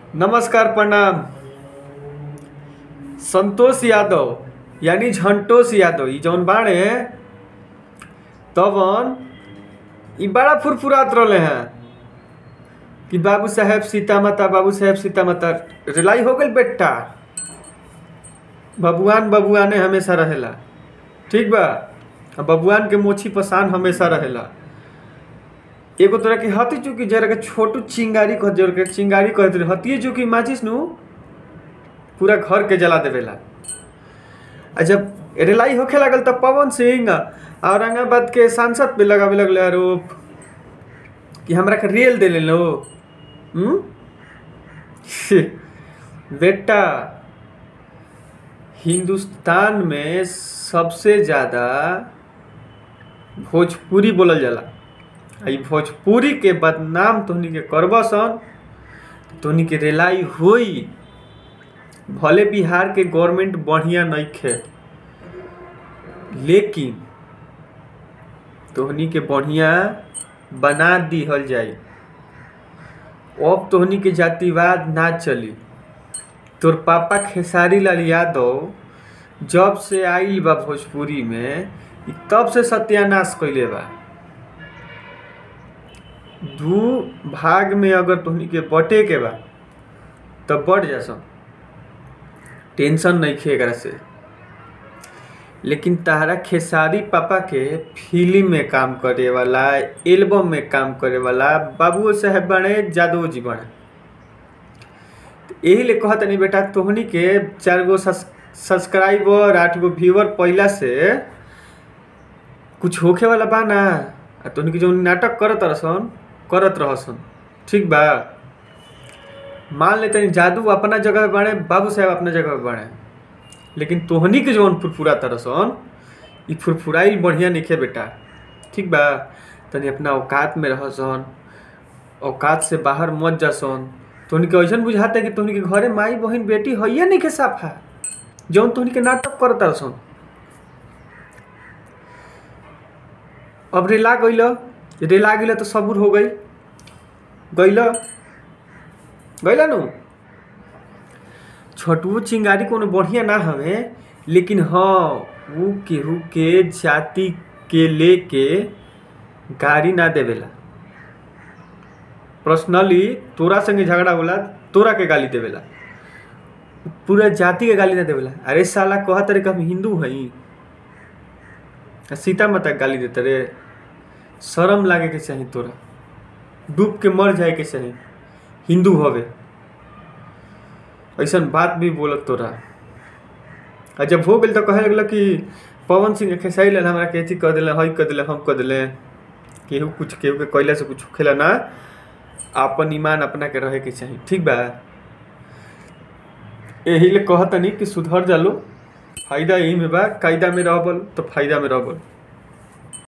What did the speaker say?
नमस्कार प्रणाम संतोष यादव यानी झंटोष यादव ई जौन बाड़े तवन ई बड़ा फुरफुरात रहले हैं कि बाबू साहेब सीता माता बाबू साहेब सीता माता रिलाई हो गई बेटा बबुआन बबुआने हमेशा रहेला ठीक बा आ बबुआन के मोछी पसान हमेशा रहेला एगो तोरा के हती चुकी जरा के छोटू चिंगारी कह जरा के चिंगारी कहत रहे हतिए चुकी माचिस नु पूरा घर के जला देवेला आ जब रिलाई होखे लागल तब पवन सिंह औरंगाबाद के सांसद पे लगावे लगले आरोप कि हमरा के रेल दे लो हम्म बेटा हिंदुस्तान में सबसे ज़्यादा भोजपुरी बोलल जाला आ ई भोजपुरी के बदनाम तोहनी के करबा सन तोहनी के रेलाई होई भले बिहार के गवर्नमेंट बढ़िया नइखे लेकिन तोहनी के बढ़िया बना दिहल जाई अब तोहनी के जातिवाद ना चली तोर पापा खेसारी लाल यादव जब से आइल बा भोजपुरी में ई तब से सत्यानाश कैले बा दू भाग में अगर तोहनी के बटे के बा तब बढ़ जा सन टेंशन नहीं खे एकरा से लेकिन तारा खेसारी पापा के फिल्म में काम करे वाला एल्बम में काम करे वाला बाबू साहेब बने जादव जी बने यही ले कहत नहीं बेटा तोहनी के चार गो सब्सक्राइबर आठ गो व्यूअर पहला से कुछ होखे वाला बा ना आ तोहनी के जो नाटक करत रहसन करत रहसन ठीक बा मान ले तनी जादू अपना जगह पे बाड़े बाबू साहेब अपना जगह पे बाड़े लेकिन तोहनी के जौन फुरफुरा तरसन ई फुरफुराइल बढ़िया नइखे बेटा ठीक बा तनी अपना औकात में रहसन औकात से बाहर मत जासन तोहनी के ऐसन बुझाता कि तोहनी के घरे माई बहन बेटी हइये नइखे साफा जौन तोहनी के नाटक करत तरसन अब रेला गइल रेला गइल तो सबूर हो गई गइल गइल नु छोटू चिंगारी कोनो बढ़िया ना हवे लेकिन हाँ ऊ केहू के जाति के लेके गाड़ी ना देवेला पर्सनली तोरा संगे झगड़ा होला तोरा के गाली देवेला पूरा जाति के गाली ना देवेला अरे साला कह तरे हम हिंदू हई सीता माता के गाली देते रे शर्म लागे के चाही तोरा डूब के मर जाए के चाही हिंदू हवे ऐसन बात भी बोलत तोरा आ जब हो गेल तो कहे लगल कि पवन सिंह खेसाई लाल हमरा के अथी कह दिले हई कह दिले हम कह दिले केहू कुछ केहू के कैला से कुछ खेला ना आपन ईमान अपना के रहे के चाही ठीक बा यही ले कहतनी कि सुधर जालो फायदा यही में बा कायदा में रहबल तो फायदा में रहबल